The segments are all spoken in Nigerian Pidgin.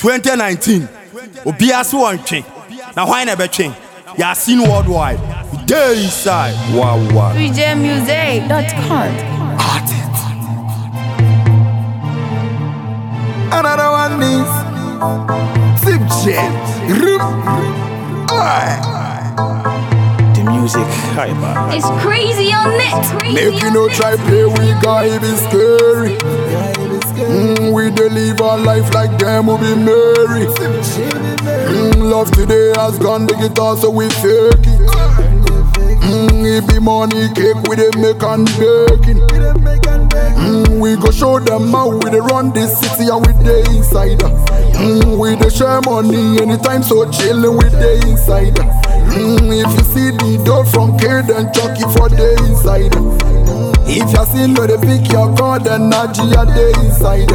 2019 obiara se wɔntwe na hwan na ɛbɛtwe yɛasin worldwide we dey inside wawa VJMusic.com. Another one is Zip Jet. the music hyper It's crazy on it. Make you no try play we guy it be scary. Mm, we dey live our life like them will be merry. Mm, love today has gone the guitar so we fake it. Mm, it be money cake we dey make and baking. Mm, we go show them how we dey run this city and we dey inside. Mm, we dey share money anytime so chillin' we dey inside. Mm, if you see the door from K then chuck it for the inside. If you see no dey pick your card then Nadia dey inside.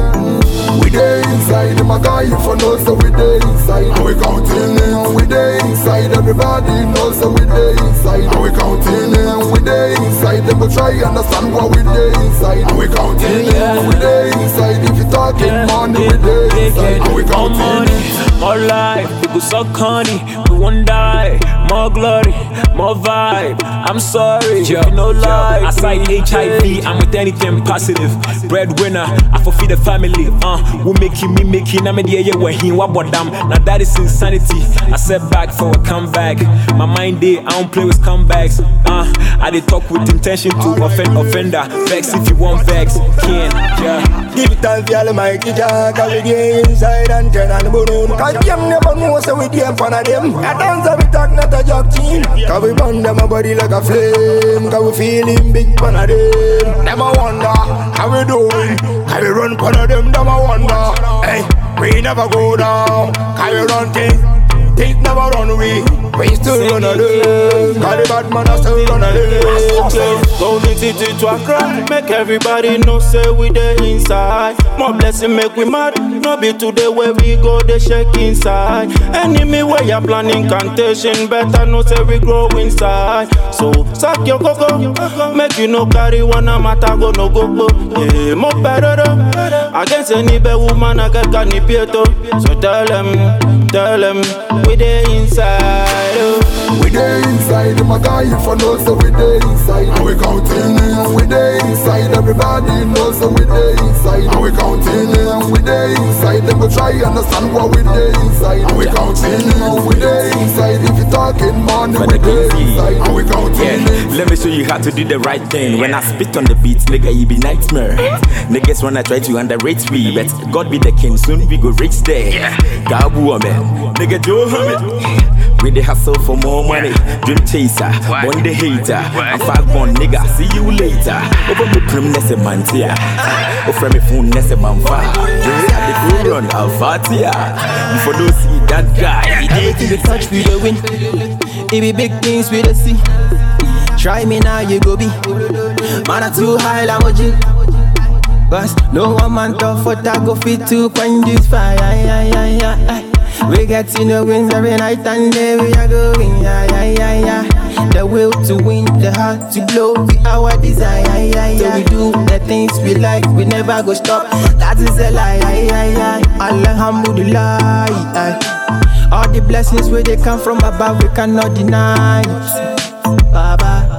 We dey inside, my guy for know so we dey inside. And we counting in, we dey inside. Everybody knows so we dey inside. And we counting in, we dey inside. They go try understand what we dey inside. And we counting in, we dey inside. If you talking money, we dey inside. And we More counting money, more life, we go suck honey, we won't die. More glory, more vibe. I'm sorry, you no lie. Aside HIV, I'm with anything positive. Breadwinner, I fulfill the family. Uh, we making me making. I'm in the air where he what but damn. Now that is insanity. I set back for a comeback. My mind day, I don't play with comebacks. Uh, I did talk with intention to offend offender. Vex if you want vex, can yeah. Give it all for all my teacher Cause we dey inside and turn on the balloon Cause them never know so we dey in front of them I dance and we talk not a job team Cause we burn them a body like a flame Cause we feeling big fan of them Them a wonder how we doing Cause we run front of them them a wonder Hey, we never go down Cause we run things Things never run away We still run a them Cause the bad man a still run a them Golden city to Accra, make everybody know say we dey inside. More blessing make we mad, no be today where we go they shake inside. Enemy where you planning incantation, better know say we grow inside. So suck your coco, make you no carry one a matter go no go go. Yeah, more better though. Against any bad woman I get can pieto. So tell them, tell them we dey inside. Oh. We dey inside, my guy for know so we dey inside. And we counting in, we dey inside. Everybody knows so we dey inside. And we counting in, we dey inside. They go try understand what we dey inside. And we counting in, we dey inside. If you talking money, For we the dey Kingsley. inside. And we counting Yeah, in. let me show you how to do the right thing. When I spit on the beat, nigga, you be nightmare. Niggas wanna try to underrate me, but God be the king, soon we go reach there. Gabu man, nigga, do it. We the hustle for more money, dream chaser, one the hater. I'm five one nigga, see you later. Over me prim nesse mantia, over me phone nesse manfa. Just at the good run, I'll fatia. Before those see that guy, he did Anything we touch, we the win. It be big things we the see. Try me now, you go be. Man, I too high, I'm a G. Cause no one man tough for that go fit to quench this fire. Yeah, yeah, yeah, yeah. We get in the wins every night and day we are going. Yeah, yeah, yeah, yeah. The will to win, the heart to blow, be our desire. Yeah, yeah, So we do the things we like, we never go stop. That is a lie. Yeah, yeah, yeah. Alhamdulillah. Yeah. All the blessings where they come from above, we cannot deny. it. Baba.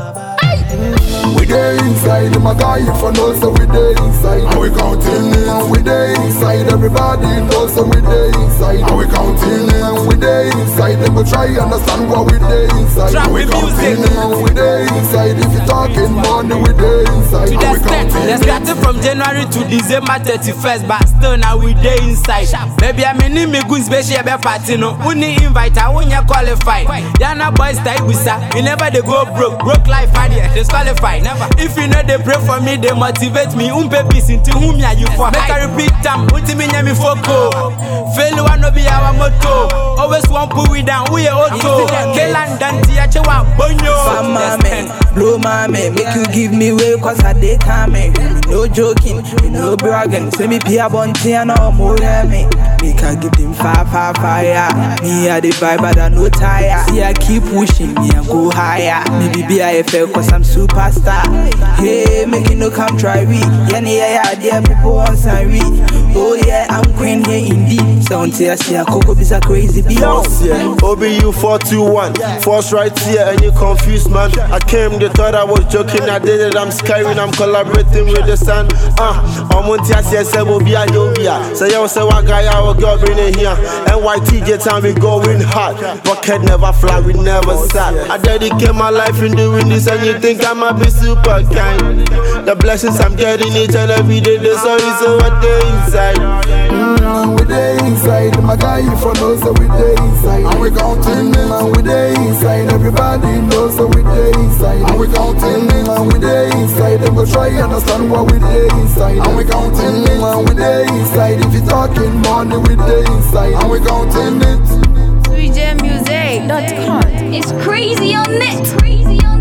We dey inside, my guy for know so we dey inside. And we counting in, we dey inside. Everybody knows so we dey inside. And we counting in, we dey inside. They go try understand what we dey inside. Trap And we the counting music. in, we dey inside. If you talking money, we dey inside. To And the we extent, counting they in. started from January to December 31st, but still now we day inside. Baby, I mean, me good special be party no. Uni invite, I won't qualified. Yana boys stay with sa. You never they go broke, broke life idea, disqualified. Never. If you know they pray for me, they motivate me. Umpe peace into whom ya you for. Make I repeat them, uti me nyami foko. Failure no be our motto. Always want put we down, we a auto. Kelan danti ya chewa bonyo. Fam mame, blow mame, make you give me way cause I dey coming. No joking, me no bragging. Say me pay a bunty and no more than me. Me can give them fire, fire, fire. Me a the vibe, but I no tire. See I keep pushing, me and go higher. Me be BIFL cause I'm superstar. Hey, make you no come try we. Yeah, yeah, yeah, yeah, people want some we. Oh yeah, I'm queen here indeed. Sound tear, see a coco is a crazy beat. Yes, yeah. OBU 421. Force right here, and you confused, man. I came, they thought I was joking. I did it, I'm scaring, I'm collaborating with the sun. Ah, I'm on Tia, say, say, will be a Yobia. Say, yo, say, what guy, I will go bring it here. NYTJ time, we going hot. Rocket never fly, we never sat. I dedicate my life in doing this, and you think I might be super kind. The blessings I'm getting each and every day, the sorry, so what they inside. Mm, we dey inside, my guy you for know so we dey inside. And we counting them, and we dey inside. Everybody knows so we dey inside. And we counting them, and we dey inside. Them go try understand what we dey inside. And we counting them, and we dey inside. If you talking money, we dey inside. And we counting it. VJMusic.com. It's crazy on it. Crazy on